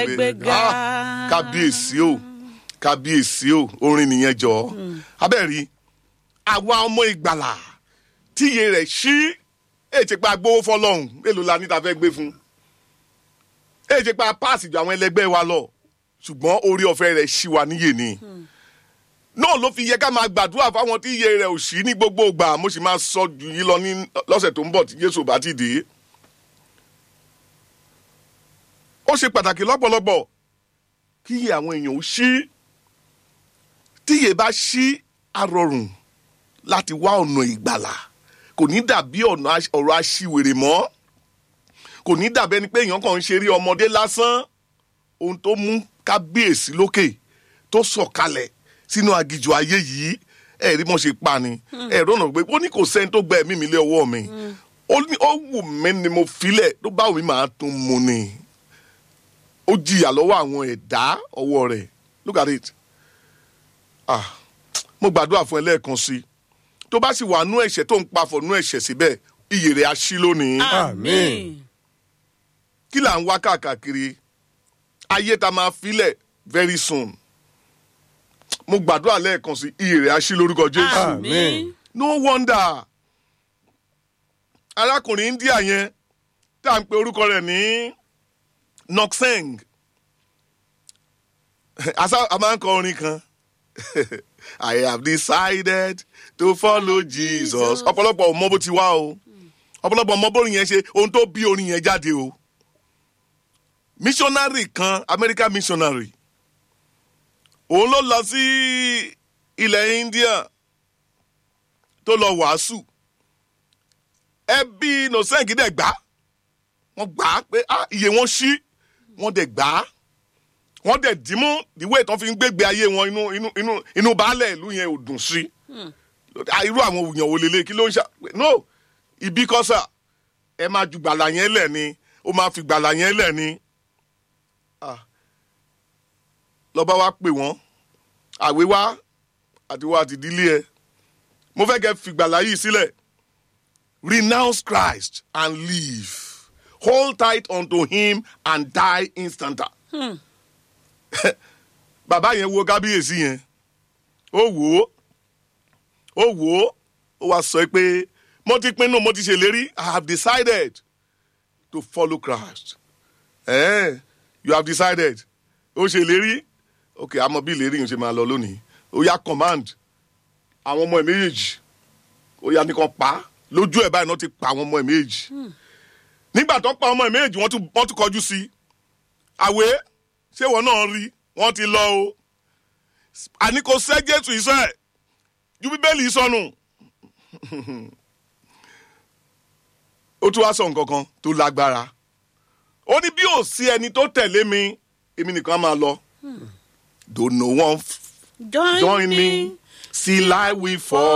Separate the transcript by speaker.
Speaker 1: gbéga.
Speaker 2: Ah, kábíyèsí o kábíyèsí o orin nìyẹn jọ abẹ́rí àwa ọmọ ìgbàlà tíye rẹ̀ ṣí ètè pa gbowó fọlọ́hún èlò la níta fẹ́ gbé fún ètè pa páàsì ju àwọn ẹlẹgbẹ́ wa lọ ṣùgbọ́n orí ọ̀fẹ́ rẹ̀ ṣí wa níyè ni náà ló fi yẹ ká máa gbàdúrà fáwọn tí iye rẹ̀ ò ṣí ní gbogbo ìgbà mo sì máa sọ jù yín lọ ní lọ́sẹ̀ tó ń bọ̀ tí Jésù bá ti dé ó ṣe pàtàkì lọ́pọ̀lọpọ̀ kí iye àwọn èèyàn ó ṣí tí iye bá ṣí arọrùn láti wá ọ̀nà ìgbàlà kò ní dàbí ọ̀nà aṣ- ọ̀rọ̀ aṣiwèrè mọ́ kò ní dàbí ẹni pé èèyàn kàn ń ṣeré ọmọdé lásán ohun tó mú kábíyèsí lókè tó sọ̀kalẹ̀ sínú agijù ayé yìí ẹ̀rí mọ̀ ṣe pa ni ẹ̀rọ ọ̀nà pé ó ní kò sẹ́ni tó gba ẹ̀mí mi lé ọwọ́ mi ó ní ó wù mí ni mo filẹ̀ tó bá wù mí màá tún mu ni ó jìyà lọ́wọ́ àwọn ẹ̀dá ọwọ́ rẹ̀ look at it ah mo gbàdúrà fún ẹ lẹ́ẹ̀kan sí i tó bá sì wà nú ẹ̀ṣẹ̀ tó ń pafọ̀ nú ẹ̀ṣẹ̀ síbẹ̀ iyè rẹ̀ á ṣí lónìí
Speaker 1: àmín.
Speaker 2: kí là ń wá káàkiri ayé ta máa filẹ̀ very soon mo gbàdúrà lẹ́ẹ̀kan sí iyè rẹ̀ á ṣí lórúkọ Jésù
Speaker 1: àmín.
Speaker 2: no wonder arákùnrin India yẹn tá à ń pe orúkọ rẹ̀ ní Nokseng asa a máa ń kọ orin kan I have decided to follow Jesus ọ̀pọ̀lọpọ̀ ò mọ bó ti wá o ọ̀pọ̀lọpọ̀ mọ bórin yẹn ṣe ohun tó bí orin yẹn jáde o missionary kan American missionary òun ló lọ sí ilẹ̀ India tó lọ wàásù ẹbí nọsẹ́ǹkì dẹ̀ gbà wọ́n gbà á pé ah, iye wọn ṣí wọ́n dẹ̀ gbà á wọ́n dẹ̀ dìímú ìwé ìtàn fi ń gbégbé ayé wọn inú inú inú inú baálẹ̀ ìlú yẹn ò dùn sí Ah, irú àwọn òyìn wò lélẹ̀ kí ló ń ṣe no ibi kọ́sà ẹ máa ju gbàlà yẹn lẹ̀ ni ó máa fi gbàlà yẹn lẹ̀ ni Ah. lọ́ba wa pè wọ́n àwé wá àti wá àti ìdílé ẹ mo fẹ́ kẹ́ fi gbàlà yìí sílẹ̀ renounce Christ and live hold tight unto him and die instanta. bàbá yẹn wo kábíyèsí yẹn ó wò ó ó wò ó ó wá sọ pé mo ti pinnu mo ti ṣèlérí I have decided to follow Christ eh, you have decided ó ṣèlérí ok àmọ́ bí ìlérí yìí ṣe máa lọ lónìí ó yá command àwọn ọmọ ẹ̀ méjèèjì ó yá nìkan pa á. lójú ẹ̀ báyìí náà ti pa àwọn ọmọ ẹ̀ méjèèjì nígbà tó pa ọmọ ẹ̀ méjèèjì wọ́n tún wọ́n tún kọjú sí i àwé ṣé wọn náà rí wọ́n ti lọ o àní kò sẹ́ Jésù iṣẹ́ ju bíbélì sọnù ó tún wá sọ nǹkan kan tó lágbára ó ní bí ò sí ẹni tó tẹ̀lé mi èmi nìkan á máa lọ though no one f-
Speaker 1: join,
Speaker 2: join me see life we fall.